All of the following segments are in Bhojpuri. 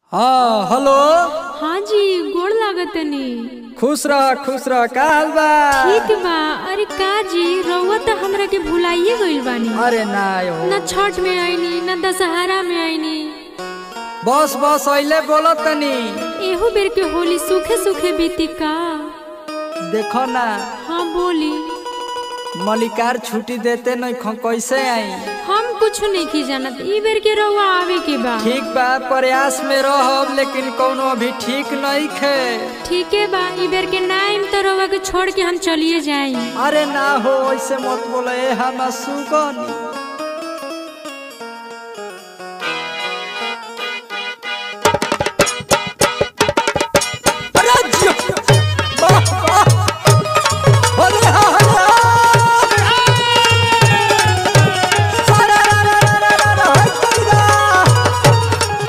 हाँ हेलो हाँ जी गोड़ लागतनी खुश रह खुश रह का हाल बा ठीक बा अरे का जी रउआ तो हमरा के भुलाइए गइल बानी अरे ना हो न छठ में आईनी न दशहरा में आईनी बस बस अइले बोलो तनी एहो बेर के होली सूखे सूखे बीती का देखो ना हाँ बोली मलिकार छुट्टी देते नहीं खो कैसे आई हम कुछ नहीं की जानत ई बेर के रउआ आवे के बा ठीक बा प्रयास में रहब लेकिन कोनो अभी ठीक नहीं खे ठीक है बा ई बेर के नाइम तो रउआ के छोड़ के हम चलिए जाई अरे ना हो ऐसे मत बोले ए हम सुगनी अरे जियो! वाह, वाह! अरे हा, अरे हा! अरे, अरे, अरे, अरे, अरे, अरे, हट जा!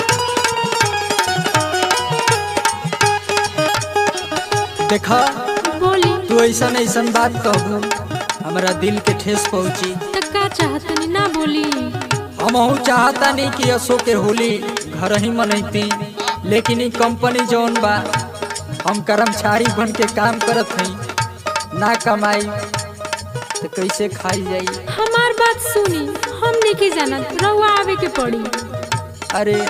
देखा बोली तू ऐसा ऐसा बात कहू हमारा दिल के ठेस पहुंची तो का चाहतनी ना बोली हम चाहता नहीं कि असो के होली घर ही मनैती लेकिन ई कंपनी जौन बा हम कर्मचारी बन के काम करत हई ना कमाई तो कैसे खाई जाई हमार बात सुनी हम नहीं की जानत रउआ आवे के पड़ी अरे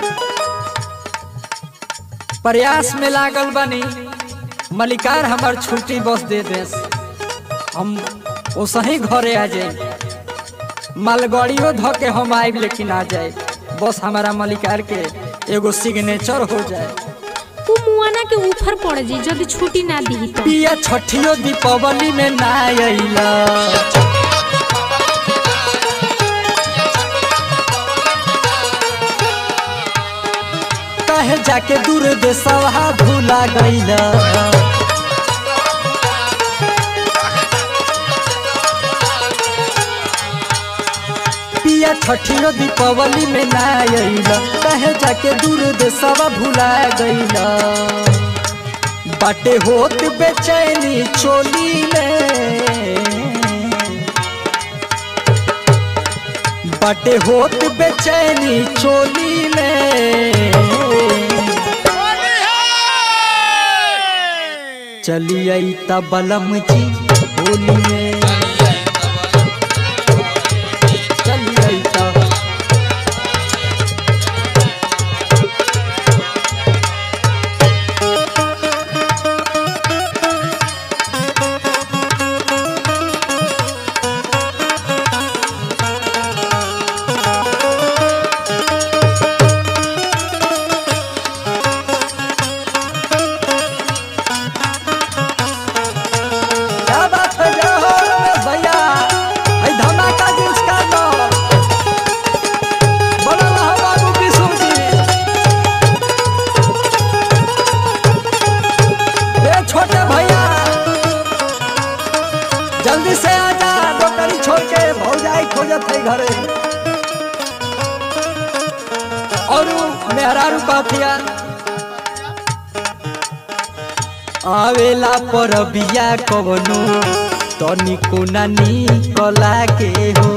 प्रयास में लागल बनी मलिकार हमार छुट्टी बस दे देस हम ओसही घरे आ जाए मालगाड़ियों ध के हम आइब लेकिन आ जाए बस हमारा मलिकार के एगो सिग्नेचर हो जाए तू मुआना के ऊपर पड़ जी जब छुट्टी ना दी तो पिया छठियो दीपावली में ना अइला कहे जाके दूर देशवा भूला गइला पिया छठियो दीपावली में ना अइला कहे जाके दूर देशवा भूला गइला बाटे होत बेचैनी चोली में बाटे होत बेचैनी चोली में चली आई बलम जी होली में चली आई ता क्या बात है जय हो रमेश भैया आई धमाका जिस का दो बोलो रहो बाबू किशोर जी ए छोटे भैया जल्दी से आ जा नौकरी छोड़ के भौजाई खोजत है घरे और उ मेहरारू कहतिया आवेला पर बिया कवनो तनिको ना निकला के हो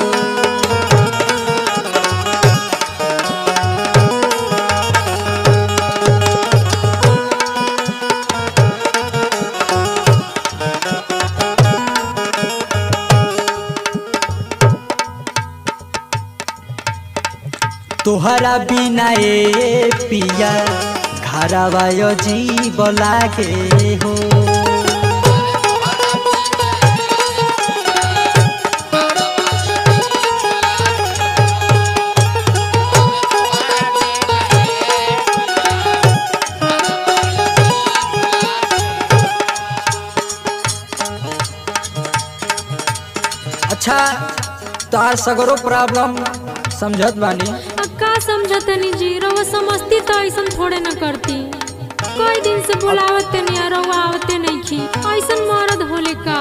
तोहरा बिना ए पिया घरवा जीव लागे हो अच्छा तार सगरो प्रॉब्लम समझत बानी अब का समझतनी जी रउआ समझती तो ऐसन थोड़े न करती कई दिन से बुलावत नहीं आ रउआ आवते नहीं खी ऐसन मरद होले का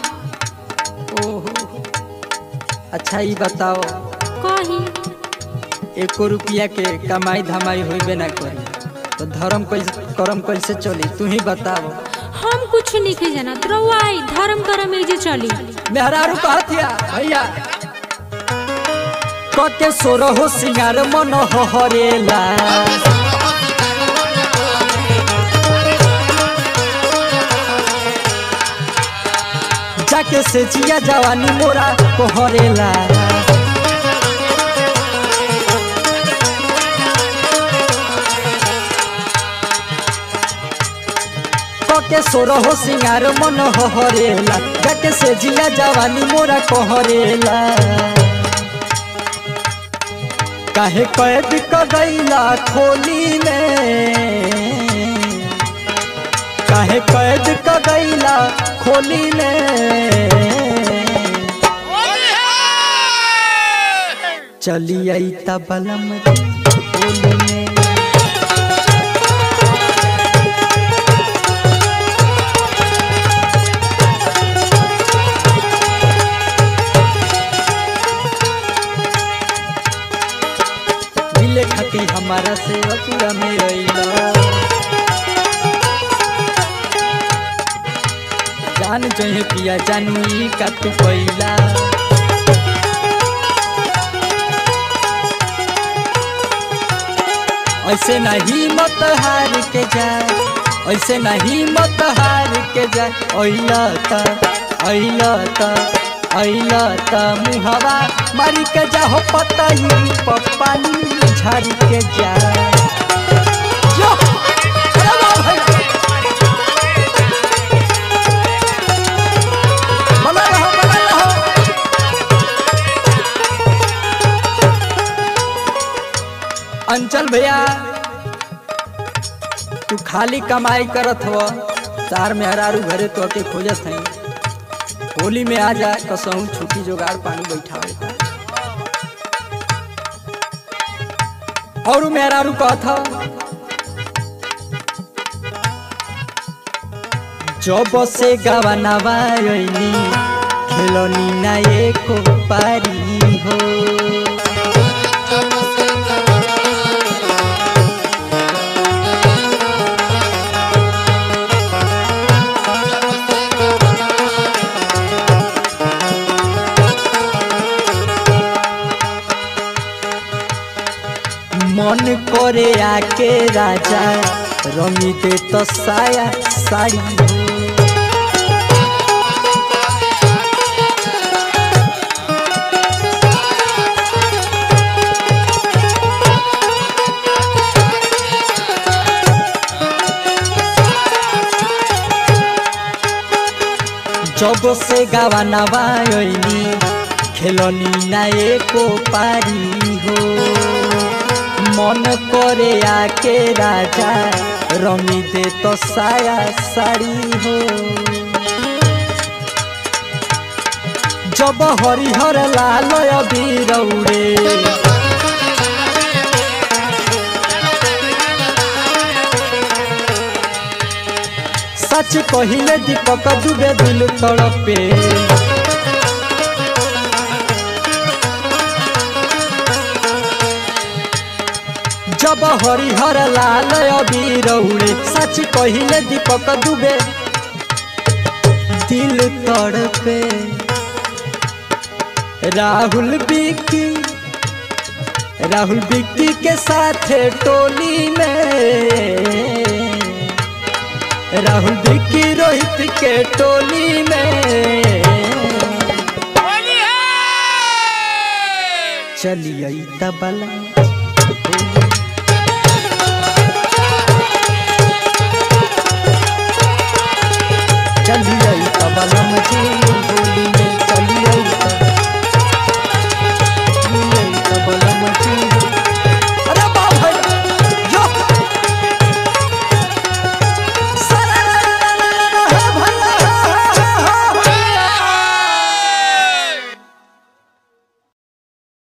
ओहो अच्छा ये बताओ कही एको रुपया के कमाई धमाई होइबे ना करी तो धर्म कैसे करम कैसे चली तू ही बताओ हम कुछ नहीं के जानत रउआ आई धर्म करम मिल जे चली मेहरारू कहतिया भैया कके सोर हो सिंगार मन हरेला से जिया जवानी मोरा कोहरेला के सोरो हो सिंगार मन हरेला जाके से जिया जवानी मोरा कोहरेला काहे कैद क गईला खोली में काहे कैद क गईला खोली में चली आई बलम खोली में मिले खाती हमारा से अपूरा में रहिला जान जहे पिया जानू ई का तू पहिला ऐसे नहीं मत हार के जा ऐसे नहीं मत हार के जा अइला त अइला त अइला त मुहवा मारी के जा हो पतई पपानी झाड़ी के जा जो अरे वाह भाई बना रहो बना रहो अंचल भैया तू खाली कमाई करत हो चार में हरारू घरे तो के खोजत है होली में आ जा कसहू छुट्टी जोगाड़ पानी बैठावे और मेहरारू कहत ह जब से गवनवा अइनी खेलनी ना एको पारी हो मन करे आके राजा रमी दे तो साया साड़ी हो जब से गावाना बायनी खेलनी ना एको पारी हो मन करे आके राजा रमी दे तो साया साड़ी हो जब हरिहर लाल बीरौरे सच कहिले दीपक डूबे दिल तड़पे जब हरिहर लाल अबीर उड़े सच कहिले दीपक डूबे दिल तड़पे राहुल बिक्की राहुल बिक्की के साथ टोली में राहुल बिक्की रोहित के टोली में चलिए तबला